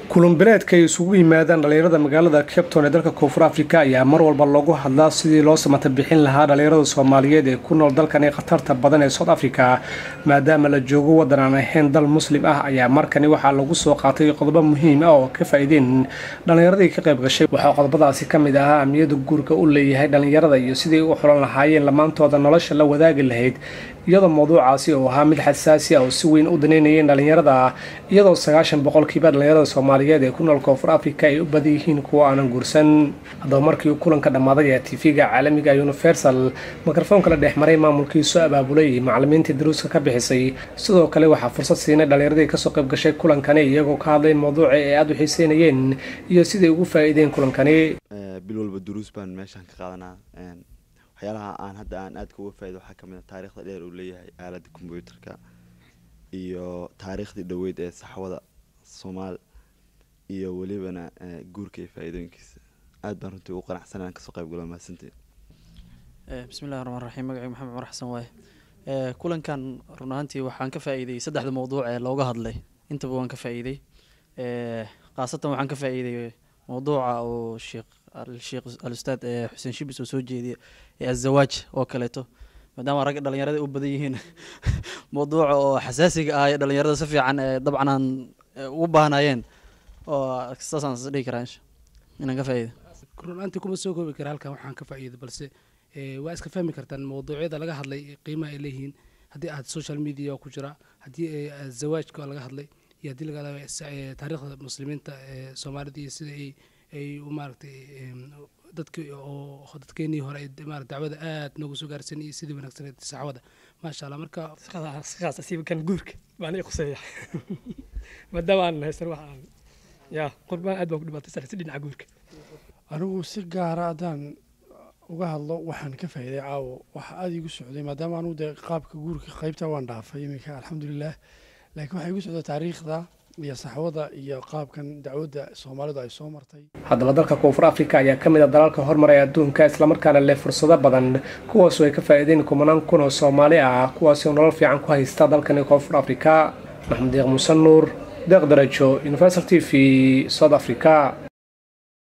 kulunbileedka ay isugu yimaadaan dhallinyarada magaalada cabton ee dalka koonfur africa ayaa mar walba loogu hadlaa sidii loo samata bixin lahaa dhallinyarada soomaaliyeed ee ku nool dalkani khatarta badan ee south africa maadaama la joogo waddan aan ahayn dal muslim ah ayaa markani waxaa lagu soo qaatay qodobo muhiim ah oo ka faa-iideen dhallinyaradii ka qayb gashay waxaa qodobadaasi ka mid ahaa amniyada guurka u leeyahay dhallinyarada iyo sidii u xulan lahaayeen lamaantooda nolosha la wadaagi lahayd iyadoo mawduucaasi oo ahaa mid xasaasi ah oo si weyn u daneynayeen dhallinyarada iyadoo sagaashan boqolkiiba dhallinyarada soomaaliyeed ee ku nool koonfur africa ay u badan yihiin kuwa aanan guursan haddaba markii uu kulanka dhammaaday ee tv-ga caalamiga universal mikrofoonka la dhex maray maamulkiisu abaabulay macalimiintii daruuska ka bixisay sidoo kale waxaa fursad siinay dhallinyaradii kasoo qayb gashay kulankani iyagoo ka hadlay mawduuci ay aada u xiiseynayeen iyo siday ugu faa-iideen kulankani bil walba duruus baan meeshaan ka qaadanaa waxyaalaha aan hadda aan aadka uga faaida waxaa kamid a taarikhda dheer uu leeyahay aaladda combyuutarka iyo taariikhdii dhoweyd ee saxwada soomaal iyo welibana guurka iyo faa-iidooyinkiisa aad baan runtii ugu qanacsan aan kasoo qayb galo mahadsanteed bismillahi raxmaan raxiim magacii maxamed cumar xasan waaye kulankan run ahaantii waxaan ka faa-iiday saddexda mawduuc ee looga hadlay intaba waan ka faa-iiday khaasatan waxaan ka faa-iiday mawduuca oo sheekh sheekh al-ustaad xuseen shibis oo soo jeediya ee azawaaj oo kaleeto maadaama ragga dhalinyarada u badan yihiin mawduuca oo xasaasiga ah ee dhalinyarada si fiican dabcan aan ugu baahnayeen oo saasaan is dhihi karaa inaan ka faa-iido runaantii kuma soo koobi kara halkan waxaan ka faa-iido balse waa iska fahmi kartaan mawduucyada laga hadlay qiimaha ay leeyihiin haddii aad social media ku jira haddii zawaajka laga hadlay iyo haddii laga hadlay taariikhda muslimiinta ee soomaalida iyo sida ay ay maaragtay dadki oo dadkeenii hore marat dacwada aad noogu soo gaarsan iyo sidii wanaagsaneed saxwada maasha allah marka sidaas asiibakan guurka baan ii quseeya maadaama aan haysan wax aan ya qurbaan aad baan ku dhibaatay si dhinaca guurka anigu si gaara haddaan uga hadlo waxaan ka faa'iiday caawo waxa aada igu socday maadaama anugu dee qaabka guurka qaybta waan dhaafay iminka alxamdulilah laakiin waxaa igu socda taariikhda iyo saxwada iyo qaabkan dacwadda soomaalidu ay soo martay haddaba dalka koonfur africa ayaa ka mid a dalalka hormaray adduunka islamarkaana leh fursado badan kuwaasoo ay ka faa-iideen kumanaan kun oo soomaali ah kuwaasoo nolol fiican ku haysta dalkani koonfur africa maxamed deeq muuse nuur deeq darajo universal t v south africa